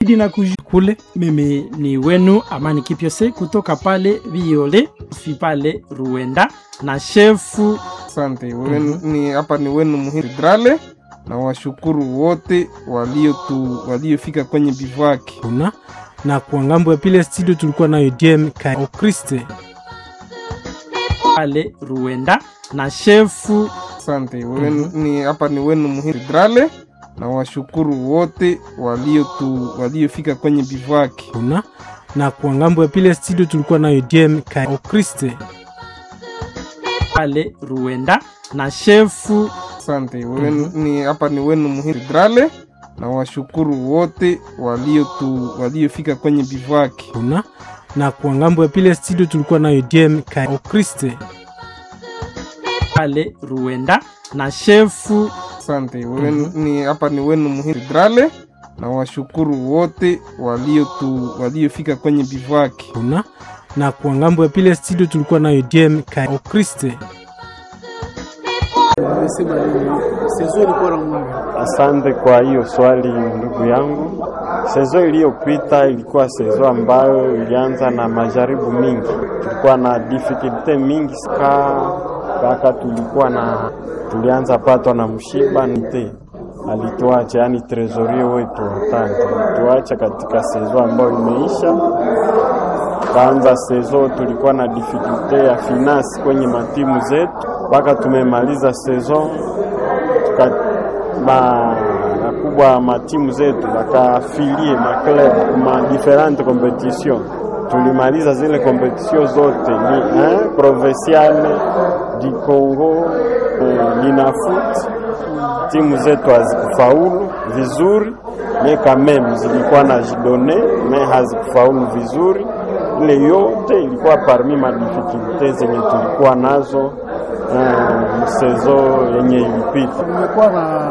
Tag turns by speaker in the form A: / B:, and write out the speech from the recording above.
A: Idi na kuji kule. Mimi ni wenu Amani Kipyose kutoka pale Viole fi pale Ruenda na shefu
B: Asante wenu, ni hapa ni wenu muhimu Drale na washukuru wote waliotu waliofika kwenye bivaki.
A: kuna na kwa ngambo ya pile studio tulikuwa nayo DM Ka Okriste pale Ruenda na shefu
B: Asante wenu, ni hapa ni wenu muhimu Drale na washukuru wote waliotu waliofika kwenye bivaki.
A: kuna na kwa ngambo ya pile studio tulikuwa nayo DM Ka Okriste pale Ruenda na shefu
B: Asante wenu, ni hapa ni wenu muhimu Drale na washukuru wote waliotu waliofika kwenye bivaki.
A: kuna na kwa ngambo ya pile studio tulikuwa nayo DM Ka Okriste pale Ruenda na shefu
B: Asante wenu, ni hapa ni wenu muhimu Drale na washukuru wote waliotu waliofika kwenye bivaki.
A: kuna na kwa ngambo ya pile studio tulikuwa nayo DM Ka Okriste
C: Asante kwa hiyo swali ndugu yangu. Sezo iliyopita ilikuwa sezo ambayo ilianza na majaribu mingi, tulikuwa na difficulty mingi ka kaka, tulikuwa na tulianza patwa na mshiba nite alituacha, yani trezorie wetu watano alituacha katika sezo ambayo imeisha. Kaanza sezo tulikuwa na difficulty ya finance kwenye matimu zetu, mpaka tumemaliza sezo tuka ma kubwa matimu zetu wakafilie maclub ma different competition. Tulimaliza zile competition zote ni eh, provinciale di Congo eh, Linafoot. Timu zetu hazikufaulu vizuri, me kameme zilikuwa na jidone me hazikufaulu vizuri. Ile yote ilikuwa parmi madifikulte zenye tulikuwa nazo eh, msezo yenye ilipita.